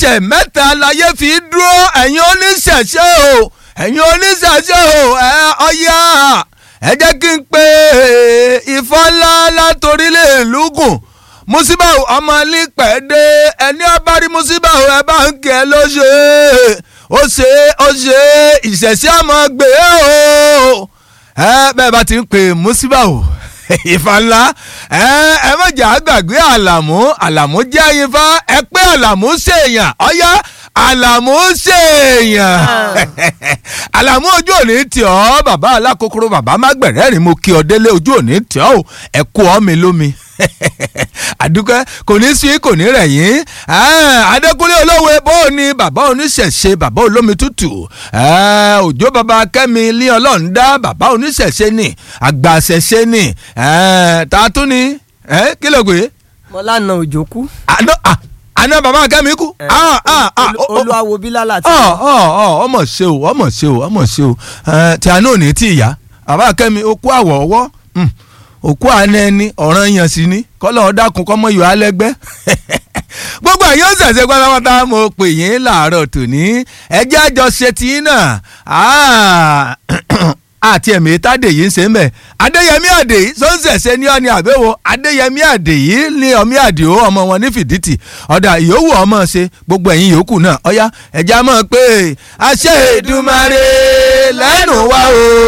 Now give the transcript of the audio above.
ẹsẹ̀ mẹ́ta láyé fi dúró ẹ̀yin oníṣẹ̀ṣe o ẹ̀yin oníṣẹ̀ṣe o ẹ ọ̀yá ẹ jẹ́ kí n pe Ifá ńlá látorílẹ̀ lùgùn Musibau ọmọ lípẹ̀dé ẹni ọba rí Musibau ẹ bá ń kẹ́ ló ṣe ó ṣe ó ṣe ìṣẹ̀ṣẹ̀ ọmọ gbé o ẹ bẹ́ẹ̀ bá ti ń pè Musibau Ifá ńlá ẹ ẹ mọ̀jà àgbàgbé àlàmú àlàmú jẹ́ Ifá ẹ pé àlàmú ṣèèyàn ọ̀yá àlàmú ṣèèyàn àlàmú ojú òní tì ọ́ bàbá alákòókòrò bàbá mágbẹ̀rẹ́rìn mo kí ọ délé ojú òní tì ọ́ ẹ kú ọ́ mi lómi àdúgbò kò ní sí kò ní rẹ̀ yín adékúnlé olówó bó o ní bàbá oníṣẹ̀ṣe bàbá olómi tútù òjò bàbá kẹ́mi lé ọlọ́run dá bàbá oníṣẹ̀ṣe ni àgbà ṣẹ̀ṣe ni tààtú ni kí ló gbé. mọ́lánà òjò kú. àná bàbá kẹ́mi kú. olúwawo bílálà tí. ọmọ ṣe o ọmọ ṣe o ọmọ ṣe o tí a náà ní tí ìyá bàbá kẹ́mi ó kú àwọ̀ ọwọ́ òkú àná ẹni ọ̀ràn yàn sí ni kọ́lọ́ ọ̀dàkùn kọ́mọ yọ alẹ́gbẹ́ gbogbo ẹ̀yin ó ṣẹ̀ṣẹ̀ pátápátá mo pè yín láàárọ̀ tòní ẹjẹ́ àjọṣe tí náà àti ẹ̀mí tádé yìí ń ṣe mẹ́ adéyẹmí àdè yìí sọ ń ṣẹ̀ṣẹ̀ ní ọ́ni àbẹ̀wò adéyẹmí àdè yìí ní ọmí àdìo ọmọ wọn ní fìdítì ọ̀dà ìyówù ọmọ ṣe gbogbo ẹ̀yin yòókù náà ọ̀yá ẹ̀já mọ̀ pé àṣẹ Èdùmàrè lẹ́nu wa o.